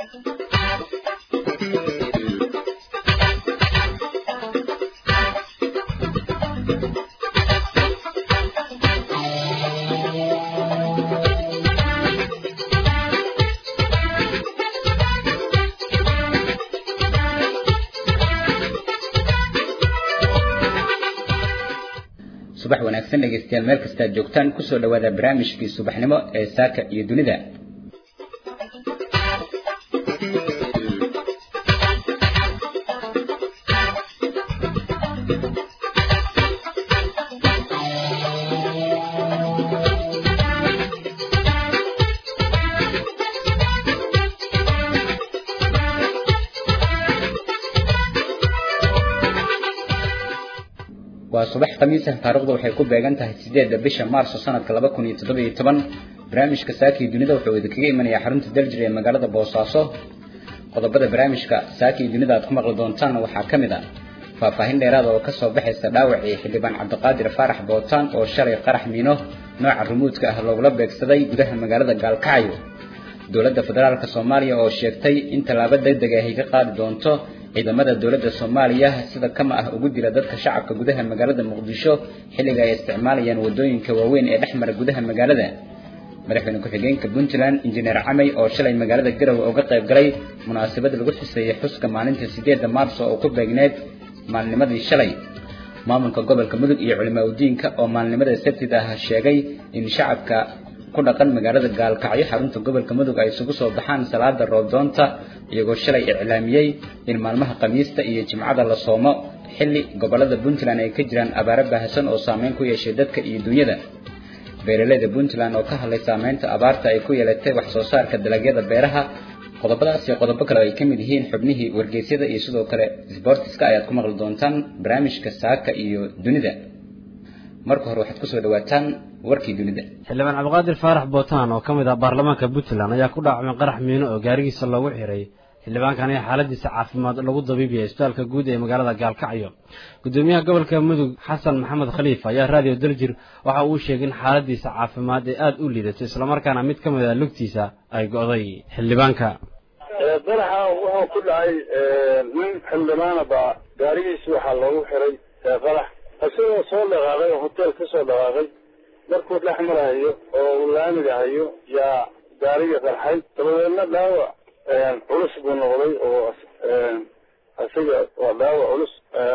subax wanaagsan dhegaystayaal meel kasta aad joogtaan kusoo dhawaada barnaamijkii subaxnimo ee saaka iyo dunida waa subax khamiis ah taariikhdu waxay ku beegan tahay sideedda bisha maarso sanadka laba kun iyo toddoba iyo toban barnaamijka saakii dunida wuxuu idinkaga imanayaa xarunta daljir ee magaalada boosaaso qodobada barnaamijka saakii dunida aad ku maqli doontaan waxaa ka mid ah faahfaahin dheeraada oo kasoo baxaysa dhaawacii xildhibaan cabdiqaadir faarax bootaan oo shalay qarax miino nooca rumuudka ah loogula beegsaday gudaha magaalada gaalkacyo dowladda federaalka soomaaliya oo sheegtay in tallaabo degdeg ahy ka qaadi doonto ciidamada dowladda soomaaliya sida kama ah ugu dila dadka shacabka gudaha magaalada muqdisho xilliga ay isticmaalayaan wadooyinka waaweyn ee dhex mara gudaha magaalada madaxweyne ku-xigeenka puntland injineer camey oo shalay magaalada garowe uga qayb galay munaasabad lagu xuseeyey xuska maalinta sideedda maarso oo ku beegneyd maalnimadii shalay maamulka gobolka mudug iyo culimaa udiinka oo maalnimada sabtida ah sheegay in shacabka ku dhaqan magaalada gaalkacyo xarunta gobolka mudug ay isugu soo baxaan salaada roobdoonta iyagoo shalay iclaamiyey in maalmaha khamiista iyo jimcada la soomo xilli gobolada puntland ay ka jiraan abaaro baahsan oo saameyn ku yeeshay dadka iyo dunyada beeraleyda puntland oo ka hadlay saameynta abaarta ay ku yeelatay wax soo saarka dalagyada beeraha qodobadaas iyo qodobo kale ay ka mid yihiin xubnihii wargeysyada iyo sidoo kale sbortiska ayaad ku maqli doontaan barnaamijka saaka iyo dunida marka hore waxaad kusoo dhawaataan warkii dunida xildhibaan cabdiqaadir faarax bootaan oo ka mid ah baarlamaanka puntland ayaa ku dhaacmay qarax miino oo gaarigiisa loogu xiray xildhibaankan ayaa xaaladiisa caafimaad lagu dabiibiyay isbitaalka guud ee magaalada gaalkacyo gudoomiyaha gobolka mudug xasan maxamed khaliif ayaa raadiyo daljir waxa uu sheegay in xaaladiisa caafimaad ee aada u liidato islamarkaana mid ka mid ah lugtiisa ay go'day xildhibaanka qaraxa wuxuu ku dhacay nin xildhibaana baa gaarigiisi waxaa loogu xiray qarax isagoo soo dhaqaaqay oo hotel ka soo dhaqaaqay markuu dhex marahayo oo uu laamiga hayo yaa gaarigii qarxay dabadeedna dhaawac culus buu noqday oo isaga waa dhaawac culus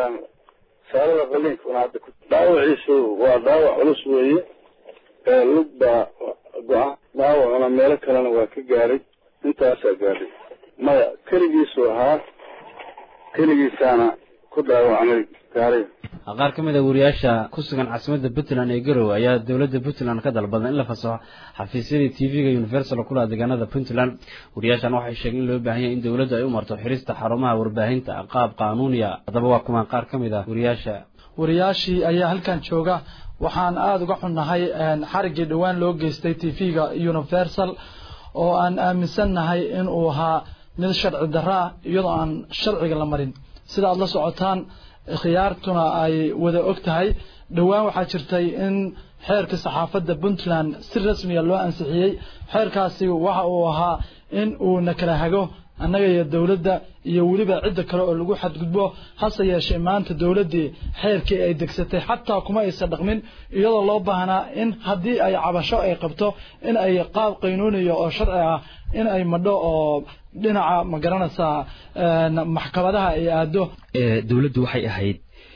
saarada qaliinkuna hadda ku dhaawaciisu waa dhaawac culus weeye lug baa go-a dhaawacuna meelo kalena waa ka gaaray intaasaa gaadhay maya keligiisu ahaa keligiisaana ku dhaawacmay gaariga qaar ka mid a wariyaasha ku sugan caasimadda puntland ee garowe ayaa dowladda puntland ka dalbaday in la fasaxo xafiisyadii t v-ga universal kula deegaanada puntland wariyaashan waxay sheegeen in loo baahan yahay in dowladdu ay u marto xirista xarumaha warbaahinta qaab qaanuuniya haddaba waa kumaan qaar ka mid ah wariyaasha wariyaashii ayaa halkan jooga waxaan aada uga xunnahay xariggii dhowaan loo geystay t v-ga universal oo aan aaminsannahay in uu ahaa mid sharci darro ah iyadoo aan sharciga la marin sida aada la socotaan khiyaartuna ay wada og tahay dhowaan waxaa jirtay in xeerka saxaafadda puntland si rasmiga loo ansixiyey xeerkaasi waxa uu ahaa in uuna kala hago annaga iyo dowladda iyo weliba cidda kale oo lagu xadgudbo hase yeeshee maanta dowladdii xeerkii ay degsatay xataa kuma aysan dhaqmin iyadoo loo baahnaa in haddii ay cabasho ay qabto in ay qaab qaynuuniya oo sharci ah in ay madho oo dhinaca ma garanaysaa maxkamadaha ay aado dowladdu waxay ahayd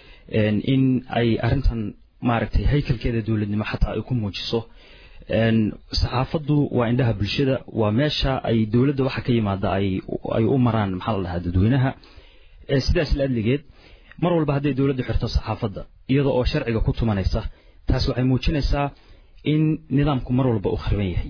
in ay arrintan maaragtay haykalkeeda dowladnimo xataa ay ku muujiso saxaafaddu waa indhaha bulshada waa meesha ay dowladda waxa ka yimaada ay ay u maraan maxaa la dhahaa dadweynaha sidaas la adligeed mar walba hadday dowladdu xirto saxaafadda iyada oo sharciga ku tumanaysa taas waxay muujinaysaa in nidaamku mar walba uu khriban yahay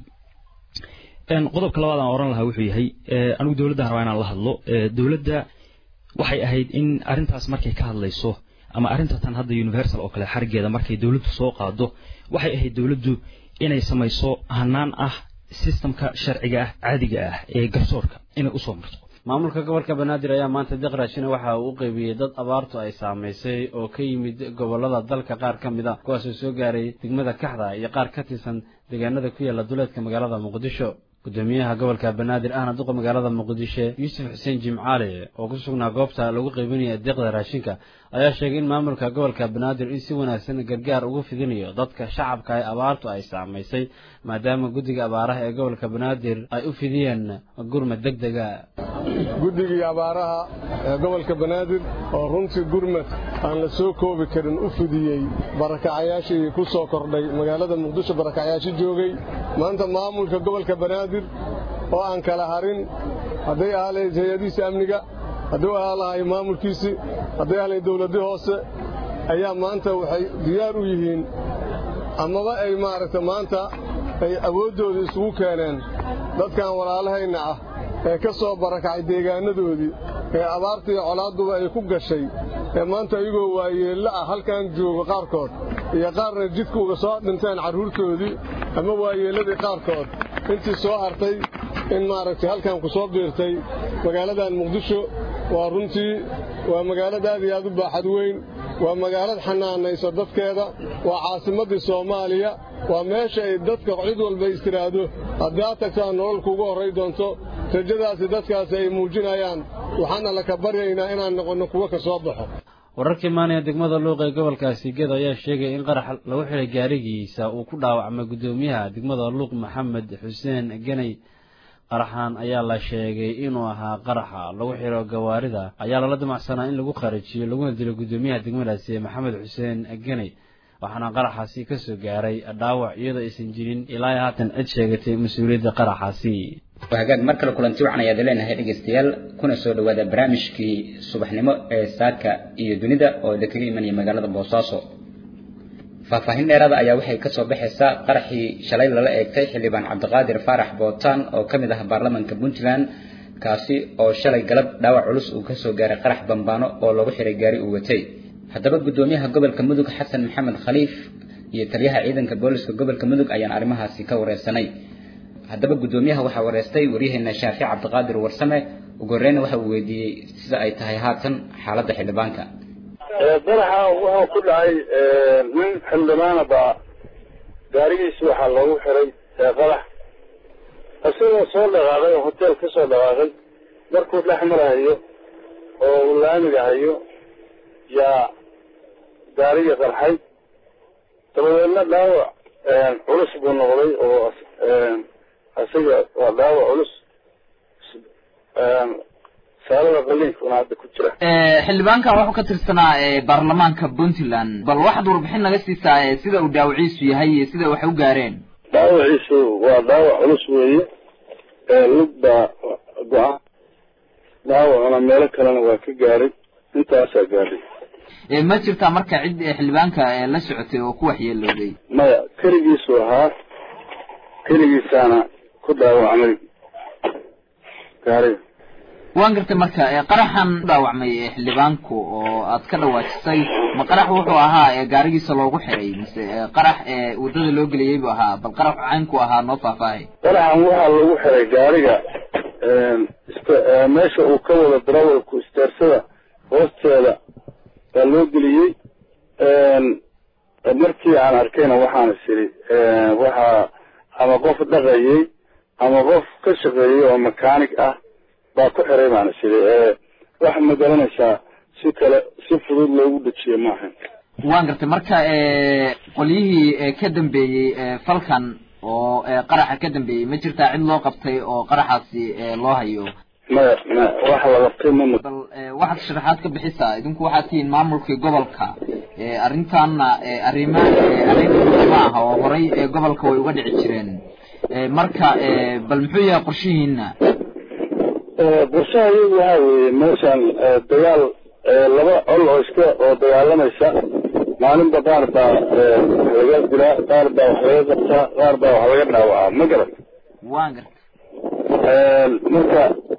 qodobka labaad aan oran lahaa wuxuu yahay anigu dowladdan rabaa inaan la hadlo dowladda waxay ahayd in arrintaas markay ka hadlayso ama arrinta tan hadda universal oo kale xarigeeda markay dowladdu soo qaado waxay ahayd dowladdu inay samayso hanaan ah sistamka sharciga ah caadiga ah ee garsoorka inay usoo marto maamulka gobolka banaadir ayaa maanta deqraashina waxa uu u qeybiyey dad abaartu ay saamaysay oo ka yimid gobolada dalka qaar ka mid a kuwaasoo soo gaaray degmada kaxda iyo qaar ka tirsan deegaanada ku yaala duleedka magaalada muqdisho gudoomiyaha gobolka banaadir ahna duqa magaalada muqdisho yuusuf xuseen jimcaale oo ku sugnaa goobta lagu qaybinaya deeqda raashinka ayaa sheegay in maamulka gobolka banaadir in si wanaagsan gargaar ugu fidinayo dadka shacabka ee abaartu ay saamaysay maadaama guddiga abaaraha ee gobolka banaadir ay u fidiyeen gurmad deg dega guddigii abaaraha ee gobolka banaadir oo runtii gurmad aan la soo koobi karin u fidiyey barakacayaashii ku soo kordhay magaalada muqdisho barakacyaashii joogay maanta maamulka gobolka banaadir oo aan kala harin hadday ahaa lahayd hay-adihiisa amniga hadduu ahaa lahay maamulkiisii hadday ahaa lahayd dawladdii hoose ayaa maanta waxay diyaar u yihiin amaba ay maaragta maanta ay awooddooda isugu keeneen dadkan walaalahayna ah ee ka soo barakacay deegaanadoodii ee abaartii colaadduba ay ku gashay ee maanta iyagoo waayeello ah halkan jooga qaarkood iyo qaarna jidka uga soo dhinteen carruurtoodii ama waayeelladii qaarkood intii soo hartay in maaragtay halkan ku soo biirtay magaaladan muqdisho waa runtii waa magaalad aad iyo aad u baaxad weyn waa magaalad xanaanaysa dadkeeda waa caasimaddii soomaaliya waa meesha ay dadka cid walba istiraahdo haddaad tagtaan nolol kuugu horray doonto rajadaasi dadkaasi ay muujinayaan waxaana laka baryaynaa inaan noqonno kuwo ka soo baxo wararkii maanaya degmada luuq ee gobolkaasi gedo ayaa sheegaya in qarax lagu xidhay gaarigiisa uu ku dhaawacmay guddoomiyaha degmada luuq maxamed xuseen geney qaraxan ayaa la sheegay inuu ahaa qaraxa lagu xidho gawaarida ayaa lala damacsanaa in lagu kharajiyo laguna dilo guddoomiyaha degmadaasi maxamed xuseen geney waxaana qaraxaasi ka soo gaaray dhaawac iyadoo aysan jirin ilaa haatan cid sheegatay mas-uuliyadda qaraxaasi hagaag mar kale kulanti wacan ayaad leenahay dhegaystayaal kuna soo dhowaada barnaamijkii subaxnimo ee saaka iyo dunida oo idinkaga imanaya magaalada boosaaso faahfaahin dheeraada ayaa waxay ka soo baxaysaa qaraxii shalay lala eegtay xildhibaan cabdiqaadir faarax bootaan oo ka mid ah baarlamaanka puntland kaasi oo shalay galab dhaawac culus uu kasoo gaaray qarax bambaano oo lagu xiray gaari uu watay haddaba guddoomiyaha gobolka mudug xasan maxamed khaliif iyo taliyaha ciidanka booliska gobolka mudug ayaan arrimahaasi ka wareysanay haddaba guddoomiyaha waxaa wareystay waryaheena shaafic cabdiqaadir warsame ugu horreyna waxa uu weydiiyey sida ay tahay haatan xaaladda xildhibaanka qaraxa wuxuu ku dhacay nin xildhibaana baa gaarigiisi waxaa loogu xiray qarax isagoo soo dhaqaaqay oo hoteel ka soo dhaqaaqay markuu dhex marahayo oo uu laamiga hayo yaa gaarigii qarxay dabadeedna dhaawac culus buu noqday oo isaga waa dhaawac culus saalada qaliinkuna hadda ku jira xildhibaankan wuxuu ka tirsanaa baarlamaanka puntland bal waxaad warbixin naga siisaa sida uu dhaawiciisu yahay iyo sida wax u gaareen dhaawaciisu waa dhaawac culus weeye lug baa go-an dhaawacuna meelo kalena waa ka gaaray intaasaa gaadhay ma jirtaa marka cid xildhibaanka la socotay oo ku waxyeelooday maya keligiisu ahaa keligiisaana ku dhaawacmay gaariga waan gartay marka qaraxan u dhaawacmay xildhibaanku oo aad ka dhawaajisay ma qarax wuxuu ahaa gaarigiisa loogu xiray mise qarax waddada loo geliyey buu ahaa bal qarax caynku ahaa noo faahfaahay qaraxan waxaa lagu xiray gaariga meesha uu ka wado darawalku isteersada hoosteeda baa loo geliyey markii aan arkayna waxaan is idhi waxaa ama qof dhaqayey ama qof ka shaqeeyey oo makaanig ah baa ku xiray baan is idhi wax ma garanaysaa si kale si fudud loogu dejiye maaha waan gartay marka qolyihii ka dambeeyey falkan oo qaraxa ka dambeeyey ma jirtaa cid loo qabtay oo qaraxaasi loo hayo maya maya wax la qabtay mama bal waxaad sharaxaad ka bixisaa idinku waxaad tihiin maamulkii gobolka arrintaana arrima arrin ma aha oo horay gobolka way uga dhici jireen marka bal muxuu yahay qorshihiina qorshaha iyagu waxaa weeye meeshaan dagaal laba col oo iska oo dagaalamaysa maalinba qaar baa wax laga dilaa qaar baa wax laga qabtaa qaar baa wax laga dhaawacaa ma garan waan garta marka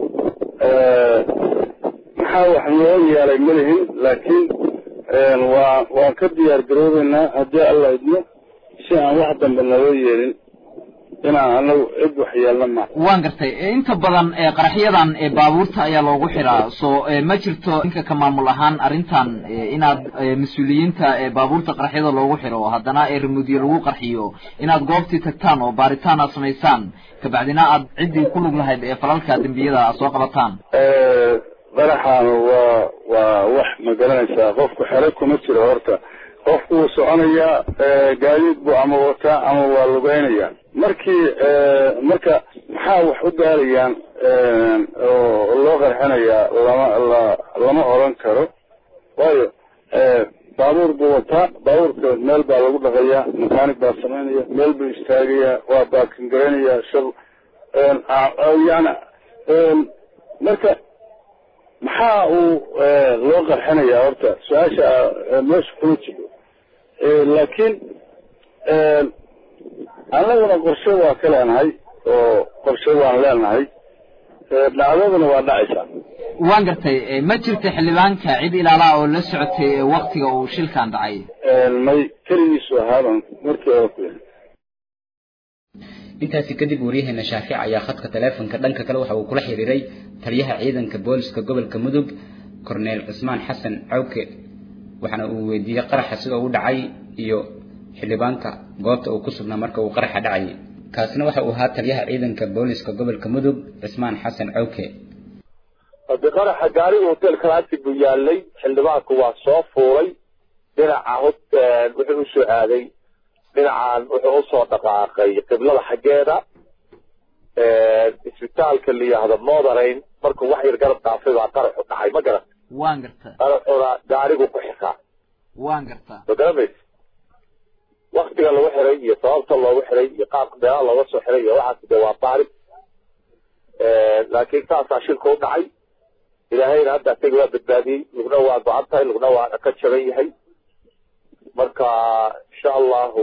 maxaa wax loo yeelay ma lihin laakiin waa waan ka diyaar garoobeynaa haddii alla idmo si aan wax dambe naloo yeelin inaan anagu cid waxyeelna ma waan gartay inta badan qaraxyadan baabuurta ayaa loogu xiraa so ma jirto ninka ka maamul ahaan arrintan inaad mas-uuliyiinta baabuurta qaraxyada loogu xiro haddana remudiyo lagu qarxiyo inaad goobtii tagtaan oo baaritaan aad samaysaan kabacdina aad ciddii ku lug lahayd ee falalka dembiyada aad soo qabataan qaraxan waa waa wax ma garanaysaa qofku xero kuma jiro horta qofku wuu soconayaa gaadiid buu ama wataa ama waa lugeynaya markii marka maxaa wax u gaarayaan oo loo qarxinayaa lama la lama oran karo waayo baabuur buu wataa baabuurka meel baa lagu dhaqayaa makaanig baa samaynaya meel buu istaagayaa waa baakin garaynayaa shal yani marka maxaa uu loo qarxinayaa horta su-aasha meesha kuma jiro laakiin annaguna qorshe waa ka leenahay oo qorshe waan leenahay dhacdaduna waa dhacaysaa waan gartay ma jirta xildhibaanka cid ilaalaha oo la socotay waktiga uu shilkan dhacay may keligiisu ahaaban markii hore ku yahay intaasi kadib waryaheena shaafic ayaa khadka taleefonka dhanka kale waxa uu kula xiriiray taliyaha ciidanka booliska gobolka mudug korneel cismaan xasan cawke waxaana uu weydiiyey qaraxa sida u dhacay iyo xildhibaanka goobta uu ku sugnaa marka uu qaraxa dhacayay kaasina waxa uu ahaa taliyaha ciidanka booliska gobolka mudug cismaan xasan cawke hade qaraxa gaariga hotelka laagti buu yaalay xildhibaanku waa soo fuulay dhinaca wuxuu usoo aaday dhinacan wuxuu usoo dhaqaaqay qiblada xaggeeda isbitaalka la yihahdo moderayn markuu wax yar garab dhaafay baa qaraxu dhacay ma garan waan gartaa qaraxuna gaarigu ku xiraa waan gartaa ma garamaysa waktiga lagu xiray iyo sababta loogu xiray iyo qaabka meelaha looga soo xiray iyo waxaas de waa baari laakiin saasaa shilka u dhacay ilaahayna hadda isaga waa badbaadiyey lugna waa go-an tahay lugna waa ka jaban yahay marka insha allahu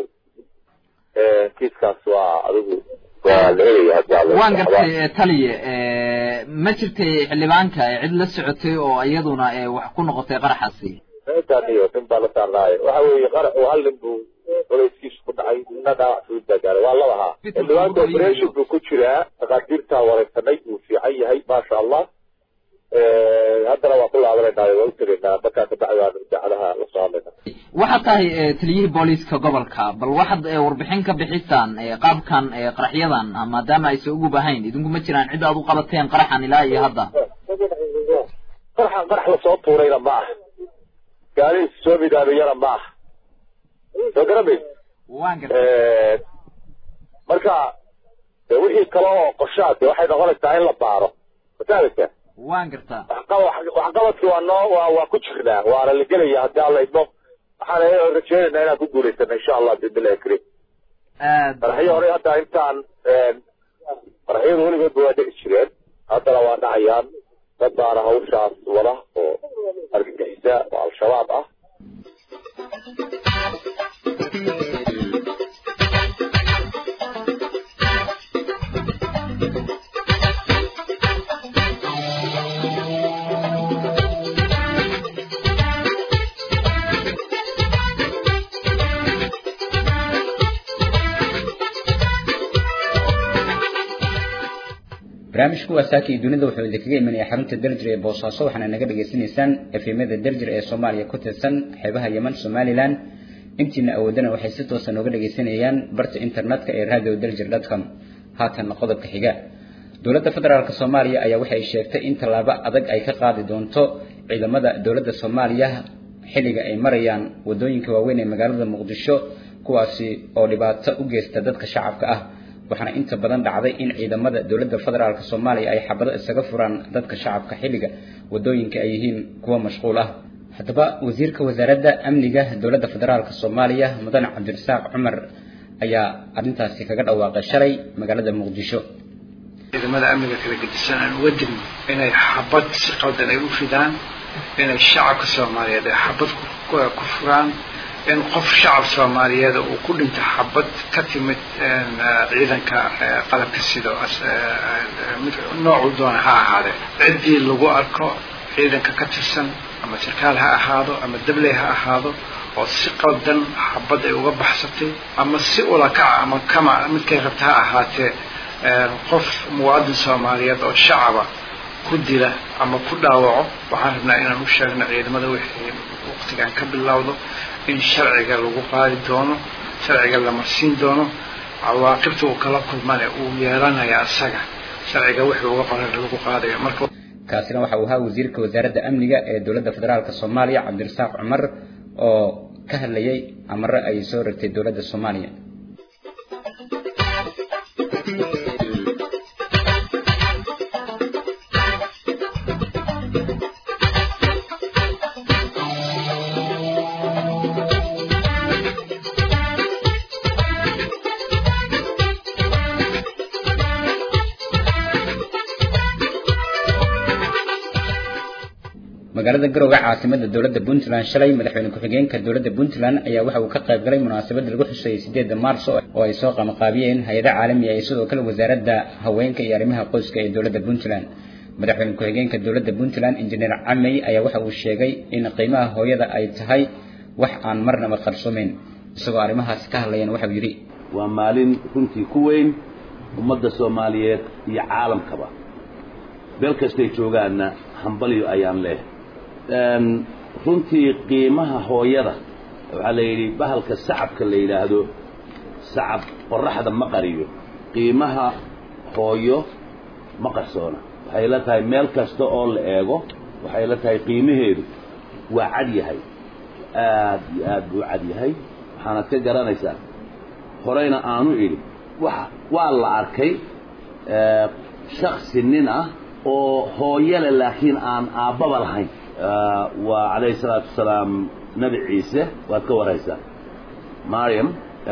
kiiskaas waa adigu waa la helaya hadda waan gartay taliye ma jirtay xildhibaanka cid la socotay oo iyaduna wax ku noqotay qaraxaasi meeshaaniyo nin baa la saarnaaye waxa weeye qaraxu hal nin buu culayskiisu ku dhacay nina dhaawac fudud baa gaaray waa labahaa xildhibaanka operation buu ku jiraa dhakhaatiirtaa wareysanay uu fiican yahay maasha allah haddana waa ku laabanayna waa u tegaynaa markaa kabacdi waanu idaacadaha la soo hadlayna waxaad tahay taliyihii booliiska gobolka bal waxaad warbixin ka bixisaan qaabkan qaraxyadan maadaama aysan ugu bahayn idinku ma jiraan cid aad u qabateen qaraxan ilaa iyo hadda qaraxan qarax lasoo tuurayna ma aha gaari soo midaamiyana ma aha soo garamays waan gartay marka de wixii kale oo qorshaad de waxay noqonaysaa in la baaro masaadagta waan gartaa waxqabadki waa noo waa waa ku jirnaa waana la gelaya haddii alla idmo waxaan rajeynaynaa inaan ku guulaysano insha allah bibillahi karim madaxyo hore hadda intaan madaxyadu weligoodba waa dhici jireen haddana waa dhacayaan dad baana hawshaas wada oo argagixisa oo al-shabaab ah barnaamijku waa saaki dunida wuxuu idinkaga imanaya xarunta derjir ee boosaaso waxaana naga dhagaysanaysaan efemada derjir ee soomaaliya ku tirsan xeebaha yeman somalilan intiina awoodana waxay si toosa nooga dhagaysanayaan barta internetka ee radio derjir com haatanna qodobka xiga dowladda federaalk soomaaliya ayaa waxay sheegtay in tallaabo adag ay ka qaadi doonto ciidamada dowladda soomaaliya xilliga ay marayaan wadooyinka waaweyn ee magaalada muqdisho kuwaasi oo dhibaato u geysta dadka shacabka ah waxaana inta badan dhacday in ciidamada dowladda federaalk soomaaliya ay xabado isaga furaan dadka shacabka xilliga wadooyinka ay yihiin kuwo mashquul ah haddaba wasiirka wasaaradda amniga dowladda federaalk soomaaliya mudane cabdirasaaq cumar ayaa arrintaasi kaga dhawaaqay shalay magaalada muqdisho ciidamada amniga kala gedisan aan uga digno inay xabad si qaldan ay u fidaan inay shacabka soomaaliyeed ay xabad ku furaan in qof shacab soomaaliyeed uu ku dhinto xabad ka timid ciidanka qalabka sido mid noocu doona ha ahaadee ciddii lagu arko ciidanka ka tirsan ama sarkaal ha ahaado ama dabley ha ahaado oo si qaldan xabad ay uga baxsatay ama si ulakaca ama kama midkay rabta ha ahaatee qof muwaadin soomaaliyeed oo shacaba ku dila ama ku dhaawaco waxaan rabnaa inaan u sheegno ciidamada wixii waqtigan ka bilowdo in sharciga lagu qaadi doono sharciga la marsiin doono cawaaqibta uu kala kulmane uu yeelanaya asaga sharciga wixii uga qoran lagu qaadayo marka kaasina waxa uu ahaa wasiirka wasaaradda amniga ee dowladda federaalk soomaaliya cabdirasaaq cumar oo ka hadlayay amare ay soo ragtay dowladda soomaaliya magaalada garowga caasimada dowladda puntland shalay madaxweyne ku-xigeenka dowladda puntland ayaa waxa uu ka qayb galay munaasabada lagu xuseeyey sideedda maarso oo ay soo qabanqaabiyeen hay-ada caalami ah iyo sidoo kale wasaaradda haweenka iyo arrimaha qoyska ee dowladda puntland madaxweyne ku-xigeenka dowladda puntland injineer camey ayaa waxa uu sheegay in qiimaha hooyada ay tahay wax aan marnaba qarsoomeyn isagoo arrimahaasi ka hadlayan waxauu yidhi waa maalin runtii ku weyn ummadda soomaaliyeed iyo caalamkaba beel kastay joogaanna hambalyo ayaan leehay runtii qiimaha hooyada waxaa la yidhi bahalka sacabka la yidhaahdo sacab qoraxda ma qariyo qiimaha hooyo ma qarsoona waxay la tahay meel kasta oo la eego waxay la tahay qiimaheedu waa cad yahay aad iyo aad buu cad yahay waxaanad ka garanaysaa horeyna aanu idhi wa waa la arkay shaksi nin ah oo hooyale laakiin aan aabbaba lahayn waa calayhi salaatu wasalaam nebi ciise waad ka waraysaa mariam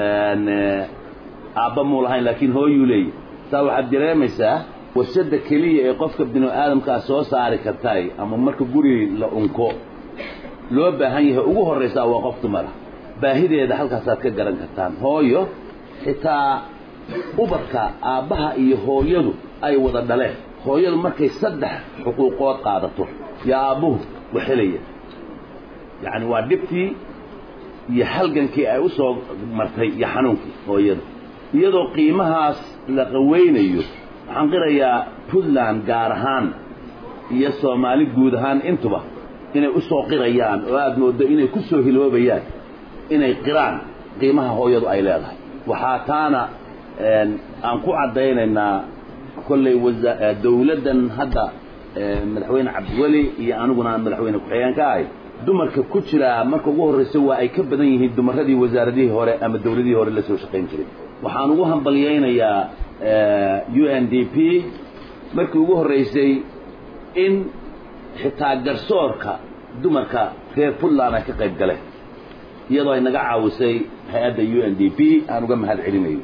aabba muu lahayn laakiin hooyuu leeyahy saa waxaad dareemaysaa warshadda keliya ee qofka binu aadamkaa soo saari kartay ama marka guri la unko loo baahan yahay ugu horraysaa waa qof dumara baahideeda halkaasaad ka garan kartaan hooyo xitaa ubadka aabbaha iyo hooyadu ay wada dhaleen hooyadu markay saddex xuquuqood qaadato yaa aabbuhu waxelaya yacni waa dhibtii iyo halgankii ay u soo martay iyo xanuunkii hooyada iyadoo qiimahaas la qaweynayo waxaan qirayaa puntland gaar ahaan iyo soomaali guud ahaan intuba inay u soo qirayaan oo aada mooddo inay ku soo hiloobayaan inay qiraan qiimaha hooyadu ay leedahay waxaa taana aan ku caddaynaynaa kolley dawladdan hadda madaxweyne cabdiweli iyo aniguna aan madaxweyne ku-xigeen ka ahay dumarka ku jira marka ugu horraysa waa ay ka badan yihiin dumaradii wasaaradihii hore ama dawladihii hore la soo shaqayn jiray waxaan ugu hambalyaynayaa u n d p markii ugu horraysay in xitaa garsoorka dumarka reer puntland ay ka qayb galeen iyadoo ay naga caawisay hay-adda u n d p aan uga mahad celinayo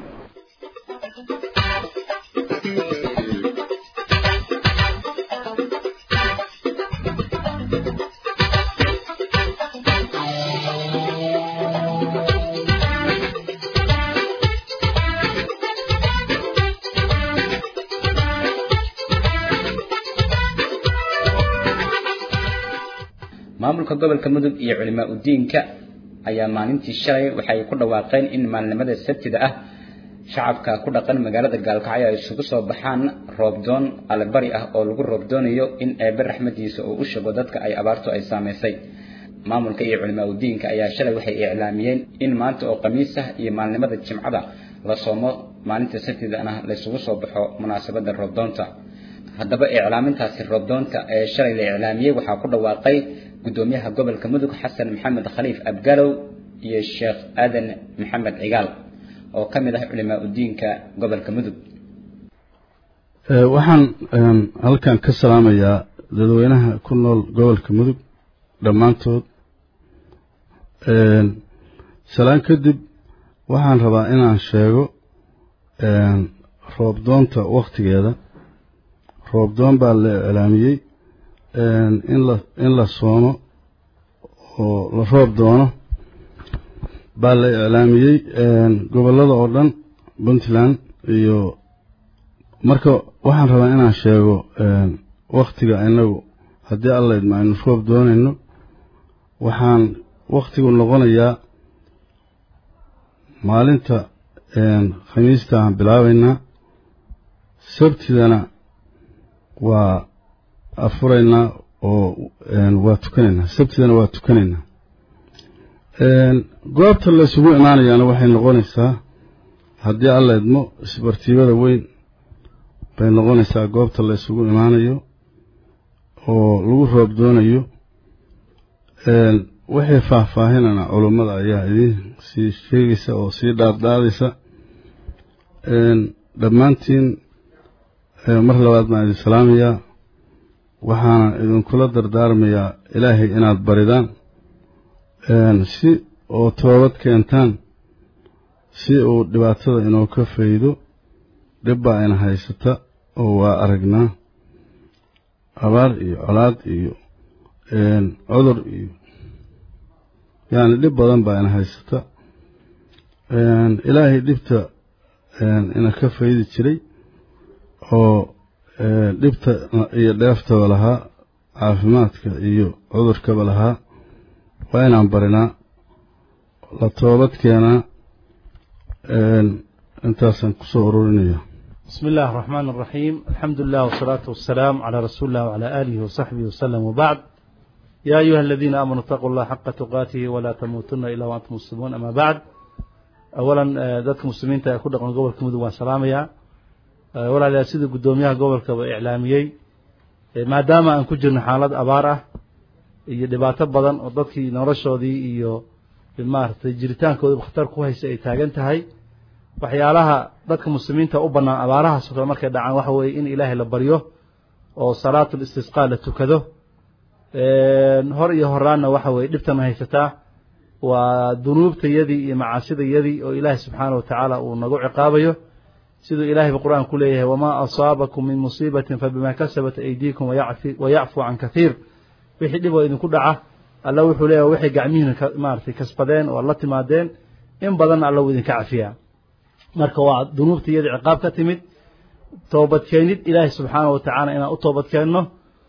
maamulka gobolka mudug iyo culimaa udiinka ayaa maalintii shalay waxay ku dhawaaqeen in maalinimada sabtida ah shacabka ku dhaqan magaalada gaalkacyo ay isugu soo baxaan roobdoon allebari ah oo lagu roobdoonayo in eebe raxmadiisa uu u shago dadka ay abaartu ay saamaysay maamulka iyo culimaa udiinka ayaa shalay waxay iclaamiyeen in maanta oo khamiis ah iyo maalinimada jimcada la soomo maalinta sabtidana laysugu soo baxo munaasabada roobdoonta haddaba iclaamintaasi roobdoonta ee shalay la iclaamiyey waxaa ku dhawaaqay gudoomiyaha gobolka mudug xasan maxamed khaliif abgalow iyo sheekh aadan maxamed cigaal oo ka mid ah culimaa udiinka gobolka mudug waxaan halkan ka salaamayaa dadweynaha ku nool gobolka mudug dhammaantood salaan kadib waxaan rabaa inaan sheego roobdoonta wakhtigeeda roobdoon baa la iclaamiyey in la soomo oo la roob doono baa la iclaamiyey gobollada oo dhan puntland iyo marka waxaan rabaa inaan sheego wakhtiga inagu haddii alla idma aynu roob doonayno waxaan wakhtiguu noqonayaa maalinta khamiista aan bilaabaynaa sabtidana waa afuraynaa oo waa tukanaynaa sabtidana waa tukanaynaa goobta la isugu imaanayaana waxay noqonaysaa haddii alla idmo isbartiibada weyn bay noqonaysaa goobta la isugu imaanayo oo lagu roob doonayo waxay faahfaahinana culummada ayaa idiin sii sheegaysa oo sii dhaadhaadaysa dhammaantiin mar labaad baan idin salaamayaa waxaana idinkula dardaarmayaa ilaahay inaad baridaan si oo toobad keentaan si uu dhibaatada inoo ka faydo dhib baa ina haysata oo waa aragnaa abaar iyo colaad iyo cudur iyo yacni dhib badan baa ina haysata ilaahay dhibta ina ka faydi jiray oo dhibta iyo dheeftaba lahaa caafimaadka iyo cudurkaba lahaa waa inaan barinaa la toobad keenaa intaasaan kusoo ururinaya بسم الله الرحمن الرحيم الحمد لله والصلاة والسلام على رسول الله وعلى آله وصحبه وسلم وبعد يا أيها الذين آمنوا اتقوا الله حق تقاته ولا تموتن إلا وأنتم مسلمون أما بعد أولا ذاتك مسلمين تأكد قبل قبل كمدو وسلاميا ولا لا سيد قدوميها قبل كبا إعلاميي ما دام أن كجرنا حالات أبارة iyo dhibaato badan oo dadkii noloshoodii iyo maaragtay jiritaankooda khatar ku haysa ay taagan tahay waxyaalaha dadka muslimiinta u bannaan abaarahaas oo kale markay dhacaan waxa weeye in ilaahay la baryo oo salaatul istisqaa la tukado hor iyo horaanna waxa weeye dhibtan haysataa waa dunuubtayadii iyo macaasidayadii oo ilaahay subxaana wa tacaala uu nagu ciqaabayo siduu ilaahayba qur-aan ku leeyahay wamaa asaabakum min musiibatin fabima kasabat aydiikum wayacfu can kathiir wixii dhib oo idinku dhaca alla wuxuu leeyahay waxay gacmihiina maaragtay kasbadeen oo la timaadeen in badanna alla wuu idinka cafiyaa marka waa dunuubta iyada ciqaab ka timid toobadkeenid ilaahay subxaana wa tacaala inaan u toobadkeenno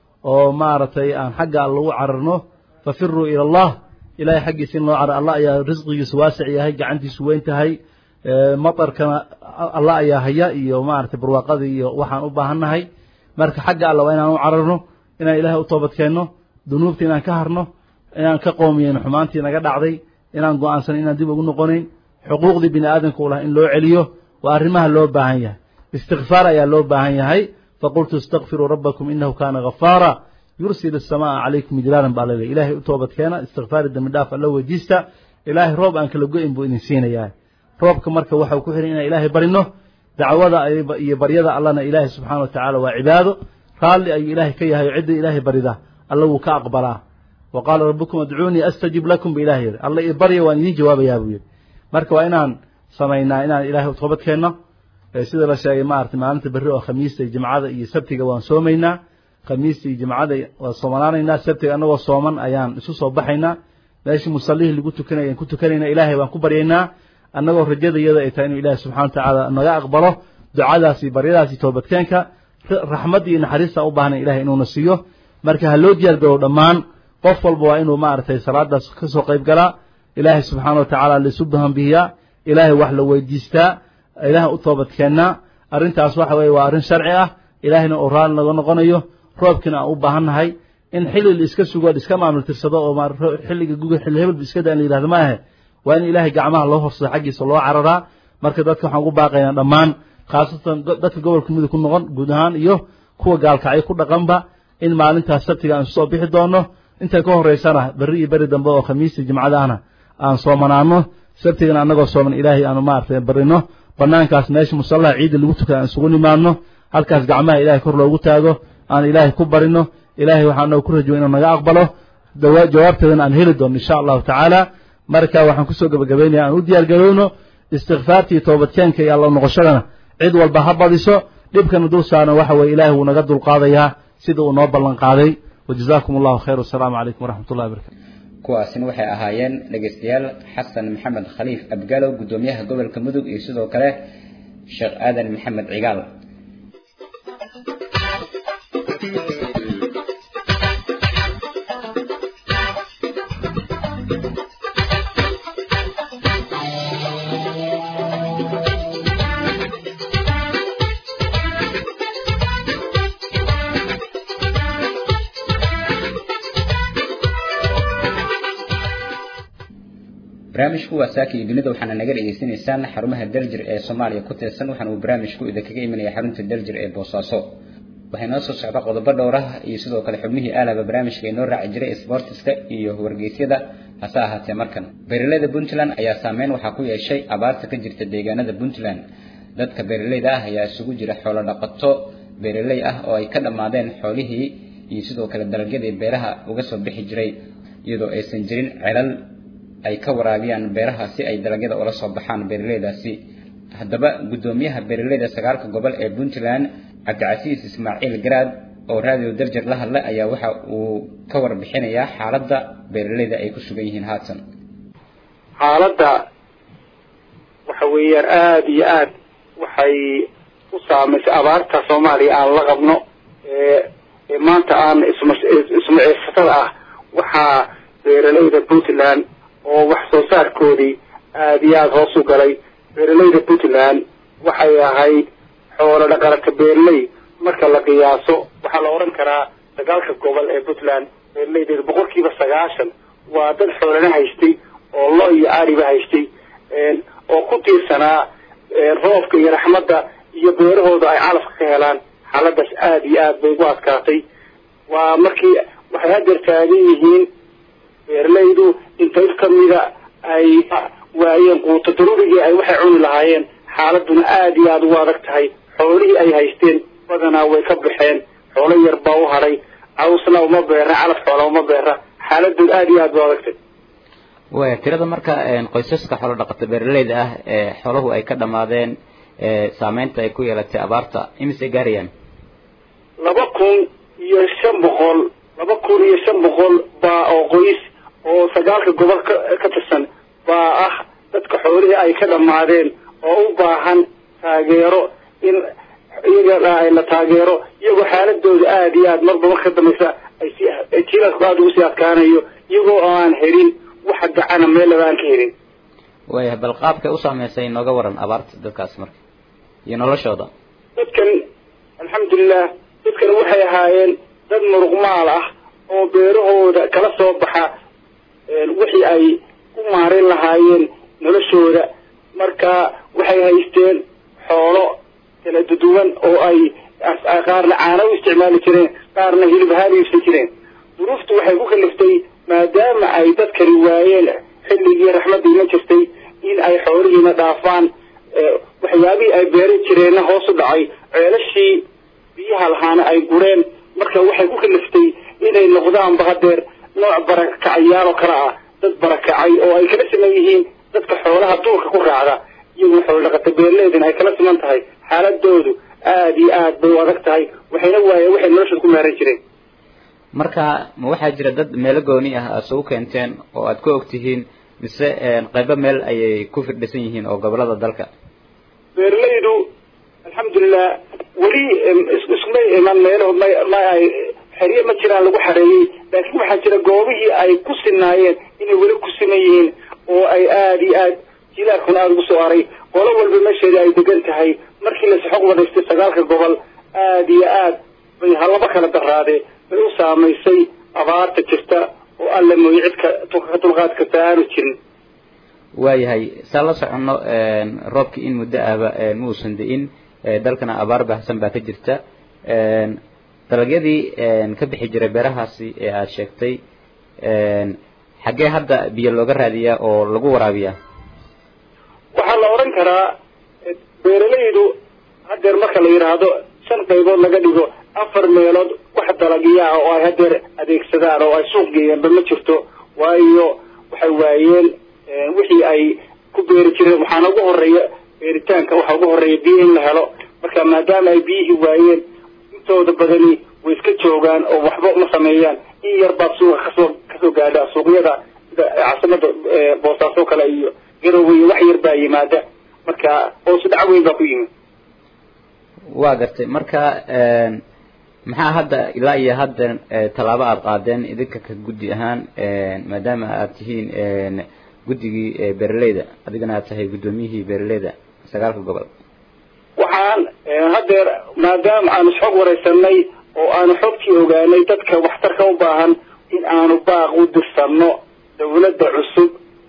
oo maaragtay aan xagga alla u cararno fafiruu ila allah ilahay xaggiisa in loo carar allah ayaa risqigiisu waasic yahay gacantiisu weyn tahay matarkana allah ayaa haya iyo maaragtay barwaaqadii iyo waxaan u baahannahay marka xagga alla waa inaan u cararno inaan ilaahay u toobadkeenno dunuubta inaan ka harno inaan ka qoomiyeyno xumaantii naga dhacday inaan go-aansano inaan dib ugu noqonayn xuquuqdii bini aadamka u laha in loo celiyo waa arrimaha loo baahan yahay istikfaar ayaa loo baahan yahay faqultu istakfiruu rabbakum inahu kaana ghafaara yursil asamaa calaykum midlaalan baa laleeyahy ilaahay u toobadkeena istikfaari dembi dhaaf alla weydiista ilaahay roob aan kala go-in buu idin siinayaa roobka marka waxau ku xihan inaan ilaahay barino dacwada iyo baryada allana ilaahay subxaana wa tacaala waa cibaado raalli ayuu ilaahay ka yahay oo cidda ilaahay barida alla wuu ka aqbalaa wa qaala rabbukum adcuunii astajib lakum ba ilahay yidhi alla i barya waan idiin jawaabayaa buu yidhi marka waa inaan samaynaa inaan ilaahay toobad keenno sida la sheegay maaragtay maalinta berri oo khamiista iyo jimcada iyo sabtiga waan soomaynaa khamiista iyo jimcada waan soomanaanaynaa sabtiga annagoo sooman ayaan isu soo baxaynaa meeshii musallihii lagu tukanaya aan ku tukanaynaa ilaahay baan ku baryaynaa annagoo rajada iyada ay tahay inuu ilaahay subxana wa tacaala naga aqbalo ducadaas iyo baryadaas iyo toobadkeenka raxmadda iyo naxariista u baahnay ilahay inuuna siiyo marka ha loo diyaar garow dhammaan qof walba waa inuu maaragtay salaadaas ka soo qayb galaa ilaahay subxaana wa tacaala laisu bahanbihiyaa ilaahay wax la weydiistaa ilaahay u toobadkeennaa arrintaas waxa weeye waa arrin sharci ah ilaahayna uu raali naga noqonayo roobkiina aan u baahannahay in xilli la iska sugo la iska maamul tirsado oo xilliga guga xilli hebelba iska da in la yidhahdo ma ahe waa in ilaahay gacmaha loo horsado xaggiisa loo cararaa marka dadka waxaan ugu baaqaynaa dhammaan khaasatan dadka gobolka mudug ku noqon guud ahaan iyo kuwa gaalkacyo ku dhaqanba in maalintaas sabtiga aan soo bixi doono inta ka horeysana berri iyo beri dambe oo khamiista jimcadahna aan soomanaano sabtigana annagoo sooman ilaahay aanu maaragtay barino banaankaas meesha musallaha ciidda lagu tukada aan isugu nimaadno halkaas gacmaha ilaahay kor loogu taago aan ilaahay ku barino ilaahay waxaan ku rajoy inuu naga aqbalo jawaabteedana aan heli doono insha allahu tacaala marka waxaan kusoo gebagabeynaya aan u diyaar garowno istikfaarta iyo toobadkeenka iyo alla noqoshadana cid walba ha badiso dhibkana dul saarna waxa weye ilaahay wuu naga dulqaadayaa sida uu noo ballan qaaday wajazaakum allahu khayr wasalaamu calaykum waraxmat ullahi barakatu kuwaasina waxay ahaayeen dhegaystayaal xasan maxamed khaliif abgalow guddoomiyaha gobolka mudug iyo sidoo kale sheekh aadan maxamed cigaal barnaamijku waa saaka iyo dunida waxaana naga dhegaysanaysaan xarumaha daljir ee soomaaliya ku tirsan waxaana uu barnaamijku idinkaga imanaya xarunta daljir ee boosaaso waxay noo soo socda qodobo dhowr ah iyo sidoo kale xubnihii aalaba barnaamijka inoo raaci jiray sportiska iyo wargeysyada hase ahaatee markan beeraleyda puntland ayaa saameyn waxaa ku yeeshay abaarta ka jirta deegaanada puntland dadka beeraleyda ah ayaa isugu jira xoolo dhaqato beeraley ah oo ay ka dhammaadeen xoolihii iyo sidoo kale dalagyadii beeraha uga soo bixi jiray iyadoo aysan jirin celal ay ka waraabiyaan beeraha si ay dalagyada ula soo baxaan beeraleydaasi haddaba guddoomiyaha beeraleyda sagaalka gobol ee puntland cabdicasiis ismaaciil garaad oo raadiyo darjar la hadlay ayaa waxa uu ka warbixinayaa xaaladda beeraleyda ay ku sugan yihiin haatan xaaladda waxa weeyaan aada iyo aad waxay u saamaysay abaarta soomaaliya aan la qabno ee ee maanta aan isma ismaciisatada ah waxaa beeraleyda puntland oo wax soo saarkoodii aada iyo aada hoos u galay beeraleyda puntland waxay ahayd xoolo dhaqalata beerley marka la qiyaaso waxaa la odhan karaa dagaalka gobol ee puntland beeraleydeeda boqol kiiba sagaashan waa dad xoolana haystay oo lo iyo ariba haystay oo ku tiirsanaa roobka iyo raxmadda iyo beerahooda ay calafka ka helaan xaaladaas aada iyo aad bay ugu adkaatay waa markii waxay hadeer taagan yihiin beeraleydu in qayb kamida ay waayeen quuto daruurigii ay waxay cuni lahaayeen xaaladuna aada iyo aada ugu adag tahay xoolihii ay haysteen badanaa way ka baxeen xoolo yar baa u hadhay cawsna uma beera calaf xoola uma beera xaaladooda aada iyo aad ba adagtay waya tirada marka qoysaska xoolo dhaqata beeraleyda ah ee xooluhu ay ka dhammaadeen saameynta ay ku yeelatay abaarta imisay gaarayaan laba kun iyo shan boqol laba kun iyo shan boqol baa oo qoys oo sagaalka gobol ka ka tirsan baa ah dadka xoolihii ay ka dhammaadeen oo u baahan taageero in iyaga la taageero iyagoo xaaladooda aada iyo aad marba marka dambaysa ay si jiilalku aada ugu sii adkaanayo iyagoo aan helin waxa gacana meellaba aan ka helin waya bal qaabkay u saameysay nooga waran abaarta dadkaas marka iyo noloshooda dadkan alxamdulilah dadkan waxay ahaayeen dad muruqmaal ah oo beerahooda kala soo baxa wixii ay ku maarin lahaayeen noloshooda marka waxay haysteen xoolo kala duduwan oo ay qaarna caano u isticmaali jireen qaarna hilib ahaan u iibsan jireen duruuftu waxay ku kaliftay maadaama ay dadkani waayeen xilligii raxmadda iman jirtay in ay xoolihiina dhaafaan waxyaabihii ay beeran jireenna hoos u dhacay ceelashii biyaha lahaana ay gureen marka waxay ku kaliftay inay noqdaanba hadeer nooc barakacayaal oo kale ah dad barakacay oo ay kala siman yihiin dadka xoolaha duurka ku raacda iyaguna xoolo dhaqata beeraleydana ay kala siman tahay xaaladoodu aada iyo aad bay u adag tahay waxayna waayeen waxay noloshooda ku maaran jireen marka ma waxaa jira dad meelo gooni ah aad soo keenteen oo aad ku og tihiin mise qaybo meel ayay ku firdhisan yihiin oo gobolada dalka beeraleydu alxamdulilah weli ismay iman meelahood ma ma ay xerye ma jiraan lagu xareeyey laakiin waxaa jira goobihii ay ku sinaayeen inay weli ku siman yihiin oo ay aada iyo aad jilaarkuna aada ugu soo aray qolo walba meesheeda ay degan tahay markii la saxoq wadaystay sagaalka gobol aada iyo aad bay halaba kala daraadee bay u saamaysay abaarta jirta oo alle mooye cid ka ka dulqaad karta aanu jirin waayahay saa la soconno roobkii in muddo ahba ma uusan da-in dalkana abaar baahsan baa ka jirta dalagyadii ka bixi jiray beerahaasi ee aada sheegtay xaggee hadda biyo looga raadiyaa oo lagu waraabiyaa waxaa la odhan karaa beeralaydu hadeer marka la yidhaahdo shan qaybood laga dhigo afar meelood wax dalagyaa oo ay hadeer adeegsadaan oo ay suuq geeyaanba ma jirto waayo waxay waayeen wixii ay ku beeri jireen waxaana ugu horeeya beeritaanka waxaa ugu horeeya biyo in la helo marka maadaama ay biyihii waayeen intooda badani way iska joogaan oo waxba ma sameeyaan in yar baad suuqa kasoo kasoo gaadha suuqyada sida caasimada boosaaso kale iyo garowe iyo wax yar baa yimaada marka hoosu dhac weyn baa ku yimid waa gartay marka maxaa hadda ilaa iyo hadda tallaabo aada qaadeen idinka ka guddi ahaan maadaama aad tihiin guddigii beeraleyda adigana aad tahay guddoomiyihii beeraleyda sagaalka gobol waxaan hadeer maadaama aanu isxog wareysanay oo aanu xogtii ogaanay dadka waxtarka u baahan in aanu baaq u dirsanno dawladda cusub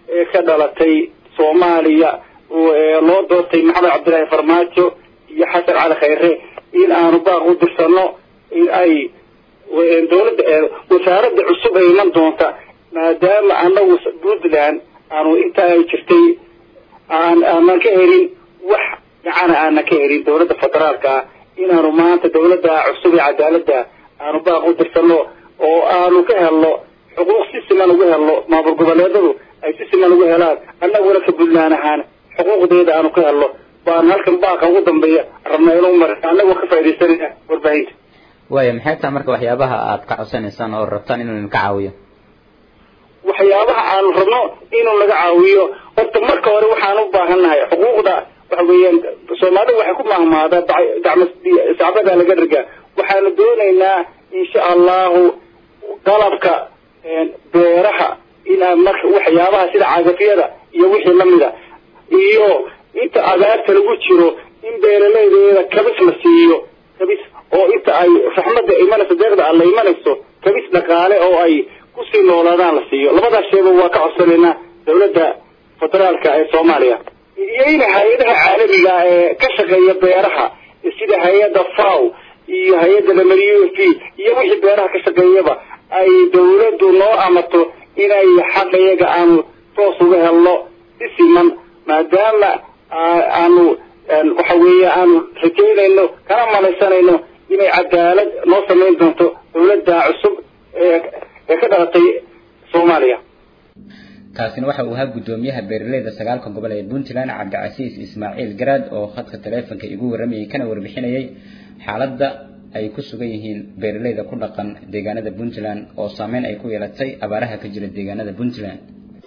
ee ka dhalatay soomaaliya loo doortay maxamed cabdillaahi farmaajo iyo xasan cali khayre in aanu baaq u dirsano in ay dowladda wasaaradda cusub ay iman doonta maadaama anagu puntland aanu inta ay jirtay aan aanan ka helin wax gacana aanan ka helin dowladda federaalka ah inaanu maanta dowladda cusub ee cadaaladda aanu baaq u dirsano oo aanu ka helno xuquuq si siman ugu helno maamul goboleedadu ay si siman ugu helaan annaguna ka puntland ahaan xuquuqdeeda aanu ka helno baan halkan baaqa ugu dambeeya rabna inuu mar annagoo ka faaidaysanayna warbaahinta waaya maxay tahay marka waxyaabaha aad ka codsanaysaan oo rabtaan inuu idinka caawiyo waxyaabaha aanu rabno inuu naga caawiyo horta marka hore waxaan u baahannahay xuquuqda waxa weeyaan soomaalida waxay ku mahmaadaa gacmo sacbada laga riga waxaanu doonaynaa insha allahu qalabka beeraha inaa marka waxyaabaha sida cagafyada iyo wixii lamida iyo inta abaarta lagu jiro in beeralaydeeda kabis la siiyo kabis oo inta ay raxmadda imanayso deeqda alla imanayso kabis dhaqaale oo ay kusii noolaadaan la siiyo labadaas sheeba waa ka codsanaynaa dowladda federaalka ee soomaaliya iyo in hay-adaha caalamiga ee ka shaqeeya beeraha sida hay-adda faw iyo hay-adda lamari u f iyo wixii beeraha ka shaqeeyaba ay dowladdu noo amato inay xaqa iyaga aanu toos uga helno si siman maadaama aanu waxa weeye aanu rajaynayno kana malaysanayno inay cadaalad noo samayn doonto dowladda cusub ee ee ka dhalatay soomaaliya kaasina waxa uu ahaa guddoomiyaha beeraleyda sagaalka gobol ee puntland cabdicasiis ismaaciil garaad oo khadka taleefonka igu warramayay kana warbixinayay xaaladda ay ku sugan yihiin beeraleyda ku dhaqan deegaanada puntland oo saameyn ay ku yeelatay abaaraha ka jira deegaanada puntland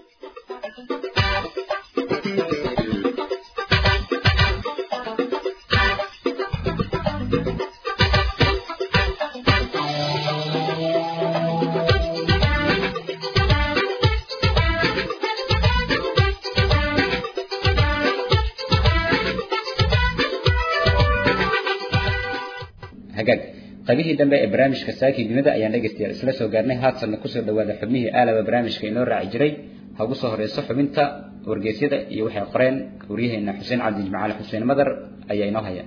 hagaag qaybihii dambe ee barnaamijka saakii dunida ayaan dhegaystayaal isla soo gaarnay haatanna kusoo dhawaada xubnihii aalaba barnaamijka inoo raaci jiray ha ugu soo horeyso xubinta wargeysyada iyo waxay qoreen waryaheena xuseen cabdi jimcaale xuseen madar ayaa inoo haya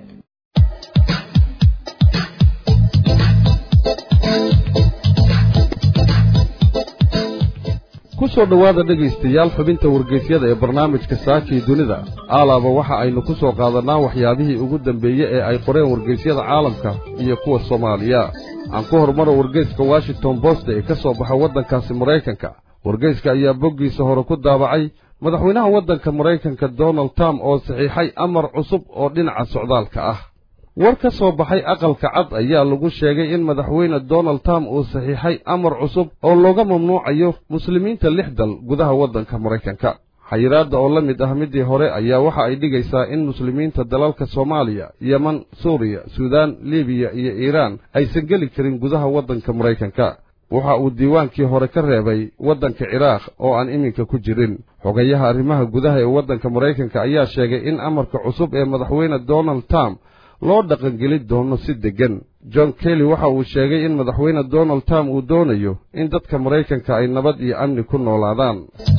ku soo dhowaada dhegaystayaal xubinta wargeysyada ee barnaamijka saakii dunida aalaaba waxa aynu ku soo qaadannaa waxyaabihii ugu dambeeye ee ay qoreen wargeysyada caalamka iyo kuwa soomaaliya aan ku horumaro wargeyska washington bost ee ka soo baxa waddankaasi maraykanka wargeyska ayaa boggiisa hore ku daabacay madaxweynaha waddanka maraykanka donald trump oo saxiixay amar cusub oo dhinaca socdaalka ah war ka soo baxay aqalka cad ayaa lagu sheegay in madaxweyne donald trump uu saxiixay amar cusub oo looga mamnuucayo muslimiinta lix dal gudaha waddanka maraykanka xayiraadda oo la mid ah middii hore ayaa waxa ay dhigaysaa in muslimiinta dalalka soomaaliya yeman suuriya suudaan libiya iyo iiraan aysan geli karin gudaha waddanka maraykanka waxa uu diiwaankii hore ka reebay waddanka ciraaq oo aan iminka ku jirin xogayaha arrimaha gudaha ee waddanka maraykanka ayaa sheegay in amarka cusub ee madaxweyne donald trump loo dhaqangeli doono si deggan john kelly waxa uu sheegay in madaxweyne donald trump uu doonayo in dadka maraykanka ay nabad iyo amni ku noolaadaan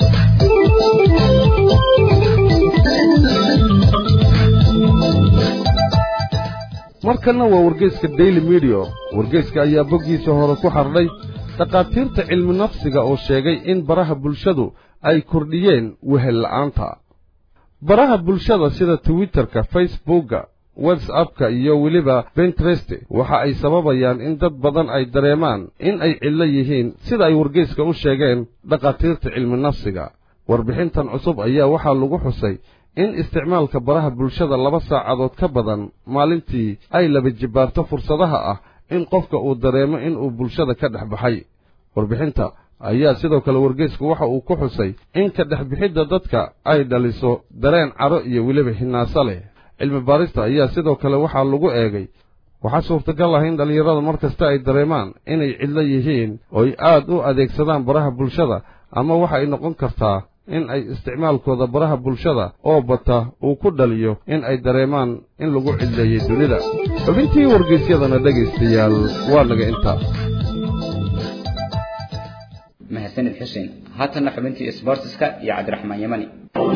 markanna waa wargeyska daily mediya wargeyska ayaa boggiisa hore ku xardhay dhakhaatiirta cilmi nafsiga oo sheegay in baraha bulshadu ay kordhiyeen wehel la'aanta baraha bulshada sida twitterka facebookga whatsappka iyo weliba bentrest waxa ay sababayaan in dad badan ay dareemaan in ay cidlo yihiin sida ay wargeyska u sheegeen dhakhaatiirta cilmi nafsiga warbixintan cusub ayaa waxaa lagu xusay in isticmaalka baraha bulshada laba saacadood ka badan maalintii ay laba jibbaarto fursadaha ah in qofka uu dareemo inuu bulshada ka dhex baxay warbixinta ayaa sidoo kale wargeysku waxa uu ku xusay in ka dhex bixidda dadka ay dhaliso dareen caro iyo weliba hinaaso leh cilmi baarista ayaa sidoo kale waxaa lagu eegay waxaa suurtagal ah in dhallinyarada mar kasta ay dareemaan inay cidlo yihiin ooy aad u adeegsadaan baraha bulshada ama waxa ay noqon kartaa in ay isticmaalkooda baraha bulshada oo bata uu ku dhaliyo in ay dareemaan in lagu cidleeyey dunida xubintii wargeysyadana dhegaystayaal waa naga intaa mahadsanid xuseen haatanna xubintii sbortiska iyo cabdiraxmaan yamani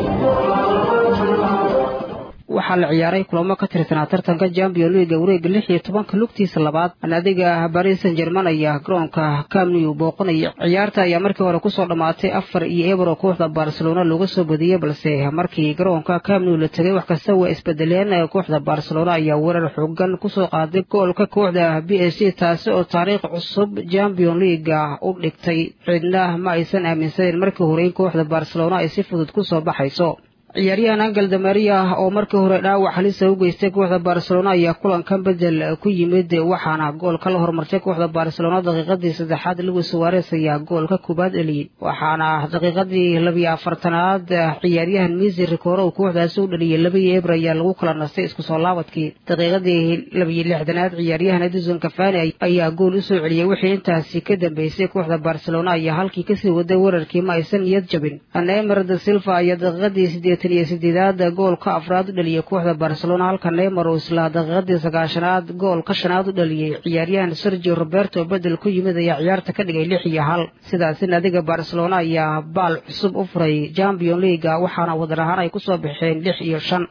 waxaa la ciyaaray kulamo ka tirsanaa tartanka champion leaga wareega lix iyo tobanka lugtiisa labaad naadiga baris san german ayaa garoonka camnew booqanaya ciyaarta ayaa markii hore kusoo dhammaatay afar iyo ebro kooxda barcelona looga soo badiyey balse markii garoonka camnew la tegay wax kasta waa isbedeleen kooxda barcelona ayaa weerar xoogan kusoo qaaday goolka kooxda b s c taasi oo taariikh cusub champion leaga u dhigtay cidna ma aysan aaminsaneyn markii hore in kooxda barcelona ay si fudud kusoo baxayso ciyaaryahan angel damaria oo markii hore dhaawac halisa u geystay kooxda barcelona ayaa kulankan bedel ku yimid waxaana goolka la hormartay kooxda barcelona daqiiqadii saddexaad luis suares ayaa goolka koobaad eliyey waxaana daqiiqadii labiyo afartanaad ciyaaryahan misi ricoro uu kooxdaasi u dhaliyey labiyo ebr ayaa lagu kala nastay isku soo laabadkii daqiiqadii labiyo lixdanaad ciyaaryahan edison cafani ayaa gool usoo celiyey wixii intaasi ka dambeysay kooxda barcelona ayaa halkii kasii waday weerarkii ma aysan niyad jabin nemer da silva ayaa daqiiqadii sideed iyo sideedaad goolka afraad u dhaliyey kooxda barcelona halka neymar uu isla daqiiqadii sagaashanaad goolka shanaad u dhaliyey ciyaaryahan sergio roberto bedel ku yimid ayaa ciyaarta ka dhigay lix iyo hal sidaasi naadiga barcelona ayaa baal cusub u furay champion leaga waxaana wadar ahaan ay kusoo baxeen lix iyo shan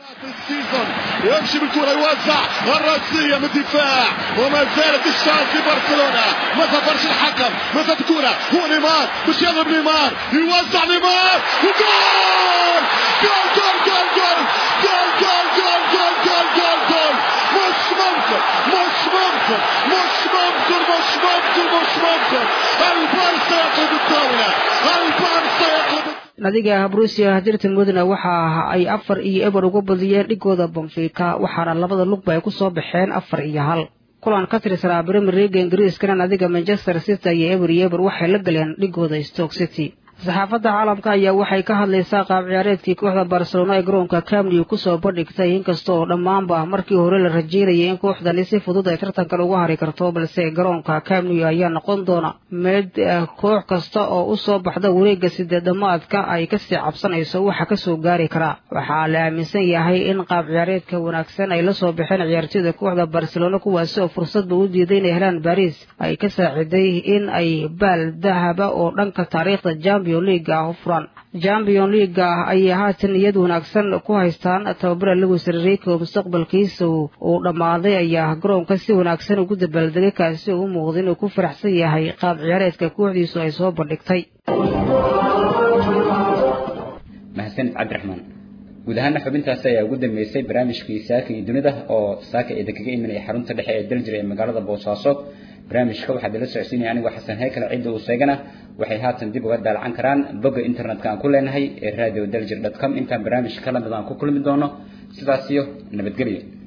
يمشي بالكرة يوزع الرأسية من الدفاع وما زالت الشانس لبرشلونة ما سافرش الحكم ما الكرة هو نيمار مش يضرب نيمار يوزع نيمار وجول جول جول جول جول جول جول جول جول جول جول جول مش ممكن مش ممكن مش ممكن مش ممكن مش ممكن البارسا يطلب الدولة البارسا يطلب nadiga brusia dirtan mudana waxa ay afar iyo eber uga badiyeen dhigooda bonfica waxaana labada lugba ay kusoo baxeen afar iyo hal kulan ka tirsanaa premier leaga ingiriiskana nadiga manchester city iyo eber iyo eber waxay la galeen dhigooda stoke city saxaafadda caalamka ayaa waxay ka hadlaysaa qaab ciyaareedkii kooxda barcelona ee garoonka camnew kusoo bandhigtay inkasta oo dhammaanba markii hore la rajeynayay in kooxdani si fudud ay tartankan uga hari karto balse garoonka camnew ayaa noqon doona mid koox kasta oo usoo baxda wareega sideedamaadka ay kasii cabsanayso waxa kasoo gaari karaa waxaa la aaminsan yahay in qaab ciyaareedka wanaagsan ay lasoo baxeen ciyaartoyda kooxda barcelona kuwaasi oo fursadba u diiday inay helaan baris ay ka saaciday in ay baal dahaba oo dhanka taariikhda jambi furan champion leaga ayay haatan niyad wanaagsan ku haystaan tababara lewis enrico mustaqbalkiisa uu dhammaaday ayaa garoonka si wanaagsan ugu dabaaldegay kaasi oo u muuqda inuu ku faraxsan yahay qaab ciyaareedka kooxdiisu ay soo bandhigtay mahadsanid cabdiraxmaan guud ahaana xubintaasi ayaa ugu dambeysay barnaamijkii saaka iyo dunida oo saaka eeda kaga imanaya xarunta dhexe ee daljir ee magaalada boosaaso barnaamijka waxaad ila socodsiinaya anigoo xasan haykale cidda uu seegana waxay haatan dib uga daalacan karaan bogga internetka aan ku leenahay ee radio daljir dot com intaan barnaamijka ka lamid aan ku kulmi doono sidaas iyo nabadgelyo